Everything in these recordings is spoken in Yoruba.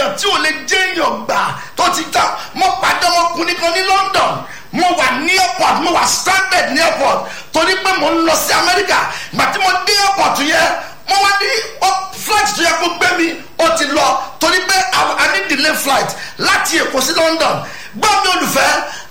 èèyàn tí ò lè jẹ́ èèyàn gbà tó ti tán mo pàdé ọmọkùnrin kan ní London mo wà ní airport mo wà stranded ní airport torí pé mo ń lọ sí Amẹ́ríkà gbà tí mo dé airport yẹn mo wá ní flight tó yẹ kó gbé mi ó ti lọ torí pé I need delay flight láti Èkó sí London gbọ́ mi olùfẹ́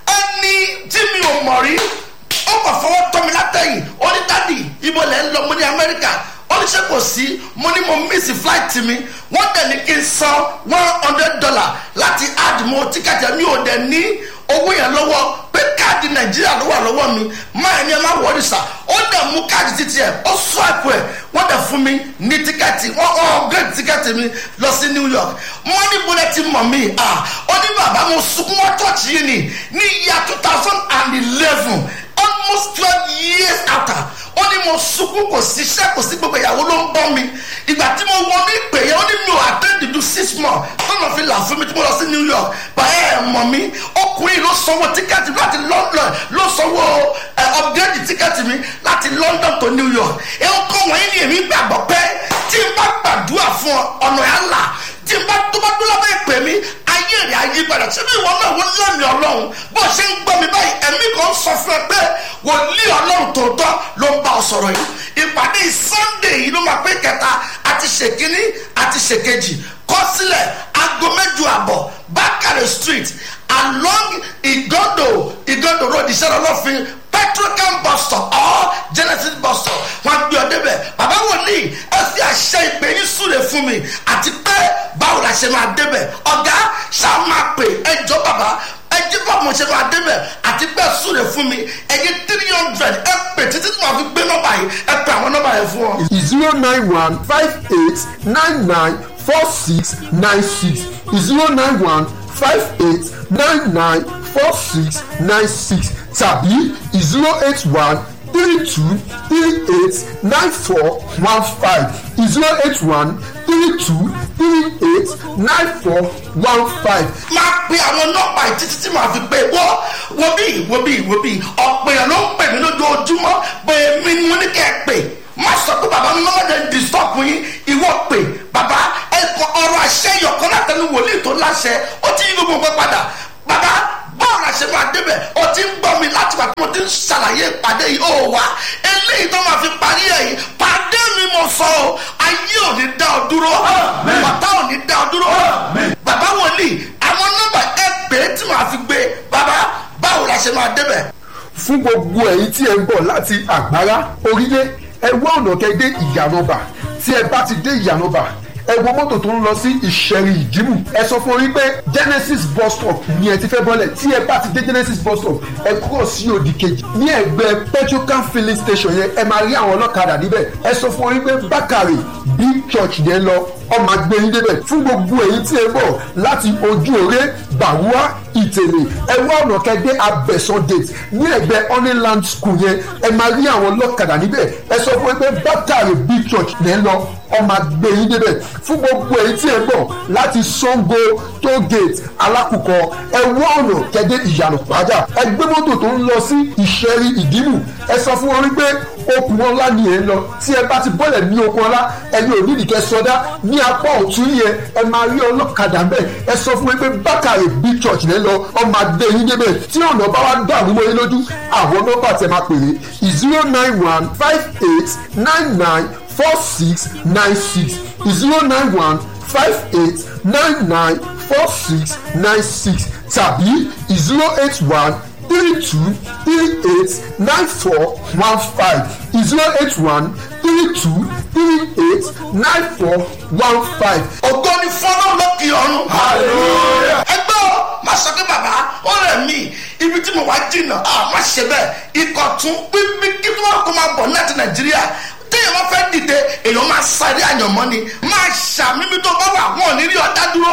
ẹni tí mi ò mọ̀ rí ó kàn fọwọ́ tọ́ mi látẹ̀yìn ó ní dádì ibo lẹ́ ń lọ mo ní Amẹ́ríkà ó ní ṣe kò sí mo ní mo miss flight mi wọ́n dẹ̀ ní kí n san one hundred dollar láti add mo tíkẹ́tì mi ò dẹ̀ ní owó yẹn lọ́wọ́ pé káàdì nàìjíríà ló wà lọ́wọ́ mi máa ní ẹ má wọrí sà ó dẹ̀ mú káàdì títí ẹ̀ ó swipe ẹ̀ wọ́n dẹ̀ fún mi ní tíkẹ́ẹ̀tì wọ́n upgrade tíkẹ́ẹ̀tì mi lọ sí New York wọ́n ní bọ́lẹ̀ ti mọ̀ mí ó ní bàbá mo sunkún wọ́n tọ́ọ̀tì yìí ni ní ìyá two thousand and eleven almost twelve years after ó ní mo sunkún kò síṣẹ́ kò sí gbogbo ìyàwó ló ń bọ́ mi ìgbà tí mo wọ ní ìpè yẹn ó ní mi ò attend do six months tọ́nà fi là fún mi tí mo lọ sí New York báyẹ̀ ẹ̀ mọ̀ mi ọkùnrin ló sanwó tíkẹ́ẹ̀tì láti London ló sanwó upgrade tíkẹ́ẹ̀tì mi láti London to New York ẹ̀ ń kọ́ wọ́n ní èmi gbàgbọ́ pé tí n bá gbàdúrà fún ọ̀nà yà là tí n bá tó bá dúró lábẹ́ ìpè mi ayé rẹ̀ ayé padà síbi ìwọ náà wọ́n lẹ́mìí ọlọ́run bó ṣe ń gbọ́ mi báyìí ẹ̀mí kan sọ fún ẹ pé wòlíì ọlọ́run tòótọ́ ló ń bá ọ sọ̀rọ̀ yìí ìpàdé Sunday yìí ló máa pé kẹta àti ṣèkíní àti ṣèkejì kọ sílẹ̀ aago mẹ́jọ àbọ̀ Bákàrẹ̀ street along Igodo Igodo road ìṣẹ́rọ̀ lọ́fin petrocam bus stop or Genesis bus stop wọn gbé ọ débẹ̀ bàbá wòlíì ẹ fi àṣẹ ìpè yín súre fún mi àti pé báwo la ṣe máa débẹ̀ ọ̀gá ṣáà máa pè ẹjọ́ bàbá ẹjí bá mo ṣe máa débẹ̀ àti pé súre fún mi ẹyẹ three hundred ẹ pè títí tí màá fi gbé nọ́mbà yìí ẹ pè àwọn nọ́mbà yẹn fún ọ. zero nine one five eight nine nine four six nine six zero nine one five eight nine nine four six nine six tàbí zero eight one three two three eight nine four one five zero eight one three two three eight nine four one five. máa pe àwọn nọ́mbà yìí títí tí màá fi pé wọ́ wo bí wo bí wo bí ọ̀pọ̀ èèyàn ló ń pè mí lójoojúmọ́ pé mi ni mo ní kẹ́ ẹ pè má sọ pé bàbá mi máa dẹ̀ disturb yín ìwọ pè bàbá ẹ̀kọ́ ọ̀rọ̀ àṣẹ ìyọ̀kan látẹnu wòlíì tó láṣẹ ó ti yí gbogbo nǹkan padà bàbá báwo la ṣe máa débẹ̀ ó ti ń gbọ́ mi láti wà tí mo ti ń ṣàlàyé ìpàdé yìí ó wá eléyìí tó máa fi parí ẹ̀ yìí pàdé mi mo sọ o ayé ò ní dá ọ dúró bàtà ò ní dá ọ dúró bàbá wòlíì àwọn nọ́mbà ẹ pè é tí màá fi gbé bàbá báwo la ṣe máa débẹ̀. fún gbogbo ẹ̀yin tí ẹ ń bọ̀ láti àgbárá orílẹ̀ ẹ wá ọ̀nà kẹ́ dé ìyànàbà tí ẹ bá ti dé ìyànàbà ẹ wo mọ́tò tó ń lọ sí ìṣẹ̀rì ìdìmú ẹ sọ fún orí pé genesis bus stop ni ẹ ti fẹ́ bọ́lẹ̀ tí ẹ bá ti dé genesis bus stop ẹ kúrò sí òdì kejì ní ẹgbẹ́ petrocam filling station yẹn ẹ máa rí àwọn ọlọ́kadà níbẹ̀ ẹ sọ fún orí pé bákàrè big church yẹn lọ ọmọ agbẹ́yìn débẹ̀ fún gbogbo èyí tí ẹ bọ̀ láti ojú òré bàwúà ìtẹ̀lé ẹ wá ọ̀nà kẹgbẹ́ abẹ́sán gate ní ẹgbẹ́ honeyland school yẹn ẹ máa rí àwọn ọlọ́kadà níbẹ̀ ẹ sọ fún pé bákàrè big church yẹn lọ ọmọ agbẹ́yìn débẹ̀ fún gbogbo èyí tí ẹ bọ̀ láti sango toll gate alákùkọ ẹ wá ọ̀nà kẹgbẹ́ ìyànà pàjá ẹ gbé mọ́tò tó ń lọ sí ìṣẹ́rí ìdìmú ẹ sọ fún wọn wípé okùn ọlá ni ẹ ń lọ tí ẹ bá ti bọ́lẹ̀ ní okùn ọlá ẹni ò nídìí kẹ sọdá ní apá ọ̀tún yẹn ẹ máa rí ọlọ́kadà ń bẹ̀ ẹ sọ fún mi pé bákàrè big church lẹ́ lọ ọmọ adé yín débẹ̀ tí ọ̀nà bá wá dàrú mọ́ yín lójú àwọn nọ́mbà tẹ máa pèrè zero nine one five eight nine nine four six nine six zero nine one five eight nine nine four six nine six tàbí zero eight one three two three eight nine four one five zero eight one three two three eight nine four one five. ògo ni fọlọ́ lókè ọ̀run. hallelujah. ẹgbẹ́ o máa sọ pé bàbá ó rẹ̀ mí ibi tí mo wá jìnnà a má ṣe bẹ́ẹ̀ ikọ̀ tún pípí kí tí wọ́n kó máa bọ̀ láti nàìjíríà téèyàn bá fẹ́ dìde èèyàn máa sáré àyànmọ́ ni máa ṣàmímí tó bá wà wọn ò ní rí ọ̀dá dúró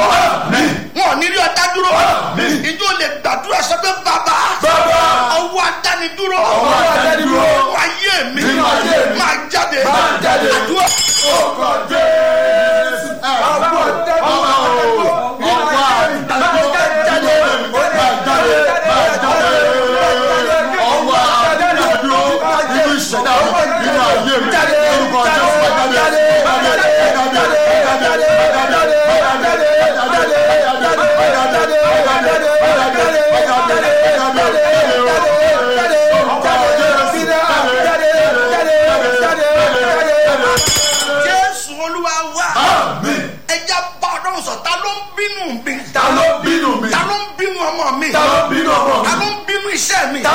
wọn ò ní rí ọ̀dá dúró ìjọ lè gbàdúrà sọ pé bàbá Bàbá. ọwọ́ adánidúró Ọwọ́ adánidúró. nínú ayé mi Nínú ayé mi. máa jáde Máa jáde. àdúrà. Orúkọ Jésù. Ọwọ́ ọwọ́ ọwọ́ àdúgbò jáde máa jáde máa jáde. Ọwọ́ àdúgbò nínú ìṣẹ̀dá nínú ayé mi. Orúkọ Jésù máa jáde máa jáde máa jáde máa jáde máa jáde máa jáde máa jáde.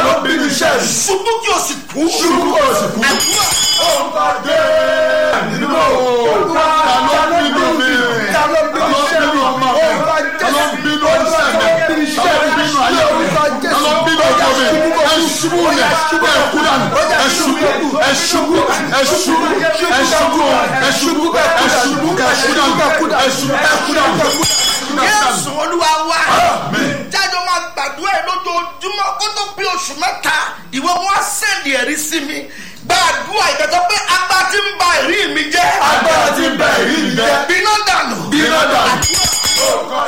ló bínú iṣẹ́ mi. ṣubú kí o sì kú. ṣubú kí o sì kú. àdúrà orúkọ jésù nínú ta ló bínú mi ta ló bínú ọmọ mi ta ló bínú iṣẹ́ mi ta ló bínú ayé mi ta ló bínú ọkọ mi ẹ ṣubú yẹ ẹ kú dànù ẹ ṣubú ẹ ṣubú ẹ ṣubú ẹ ṣubú ẹ ṣubú ẹ ṣubú ẹ kú dànù ẹ ṣubú ẹ kú dànù. yéésù olúwa wá jájọ máa gbàdúrà ẹ lójoojúmọ́ kó tó bí oṣù mẹ́ta ìwé wọn á sẹ́ndì ẹ̀rí sí mi gbàdúrà ìgbẹ́tọ̀ pé agbá ti ń ba ẹ̀rí mi jẹ́ agbára ti bẹ̀ èyí mi jẹ́ bínú dànù bínú dànù. orúkọ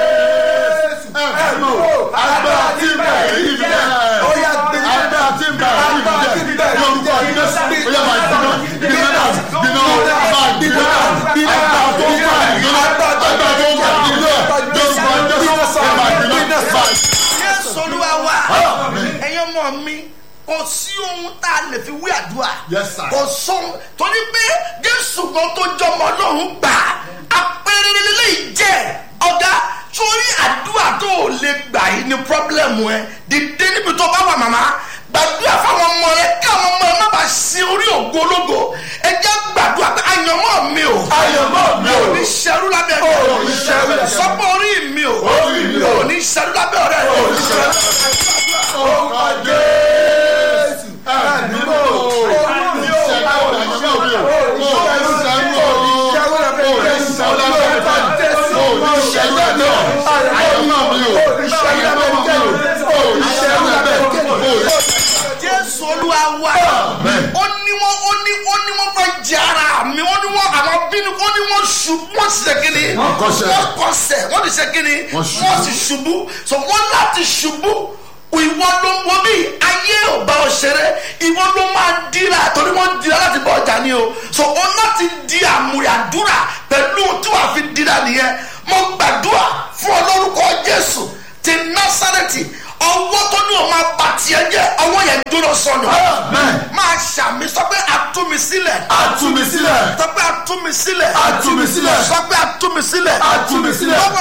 jésù ẹ mọ agbára ti bẹ̀ èyí mi jẹ́ agbára ti bẹ̀ èyí mi jẹ́ yorùbá jésù ó yẹ máa bínú bínú dànù bínú máa bínú dànù agbára tó ń bá èyí lọ agbára tó ń bá èyí lọ yorùbá jésù ó yẹ máa bínú máa yéésù olúwa wá ẹ̀yin ọmọ mi kò sí ohun tá a lè fi wí àdúrà Yes, sir. kò sóhun torí pé jésù gan tó jọmọ lọ́hùn gbà apẹ̀rẹ̀ lélẹ́yìí jẹ́ ọ̀gá sórí àdúrà tó o lè gbà yìí ni pọ́blẹ́mù ẹ dìde níbi tó bá wà màmá gbàdúrà fáwọn ọmọ rẹ kí àwọn ọmọ rẹ má bàa sin orí ògo ológo ẹ jẹ́ gbàdúrà pé àyànmọ́ mi ò Àyànmọ́ mi ò. ò ní ṣerú lábẹ́ Ò ní ṣerú lábẹ́ mi. sọ́pọ̀ orí mi ò Orí mi ò. ò ní ṣerú lábẹ́ ọ̀rẹ́ rẹ Ò ní ṣerú orúkọ jésù ẹ̀mí mọ́ òní ṣẹlẹ̀ ọ̀dàjọ́ mi ò òní ṣẹlẹ̀ òní ṣẹlẹ̀ òní ṣẹlẹ̀ náà àyọ̀mọ́ mi ò àyọ̀mọ́ mi ò òní ṣẹlẹ̀ bẹ́ẹ̀ òní. jésù olúwa wa ó ní wọn ó ní ó ní wọn fẹ́ jẹ ara mi ó ní wọn àwọn bínú ó ní wọn ṣubú wọn sì ṣe kíni Wọ́n kọsẹ̀. wọn kọsẹ̀ wọn sì ṣe kíni Wọ́n ṣubú. wọn sì ṣubú so wọn láti ṣubú ìwọ ló ń wo bí ayé ò bá ọ ṣeré ìwọ ló máa dira torí wọn dira láti bọ ọjà ni o so ó láti di àmúyàdúrà pẹ̀lú tí wàá fi dira nìyẹn mo gbàdúrà fún ọ lórúkọ jésù ti násàrẹ́tì ọwọ́ tó ní o máa bà tiẹ̀ jẹ́ ọwọ́ yẹn dúró sọnù Amen. máa ṣàmì sọ pé àtúmi sílẹ̀ Àtúmi sílẹ̀. sọ pé àtúmi sílẹ̀ Àtúmi sílẹ̀. sọ pé àtúmi sílẹ̀ Àtúmi sílẹ̀. lọ́wọ́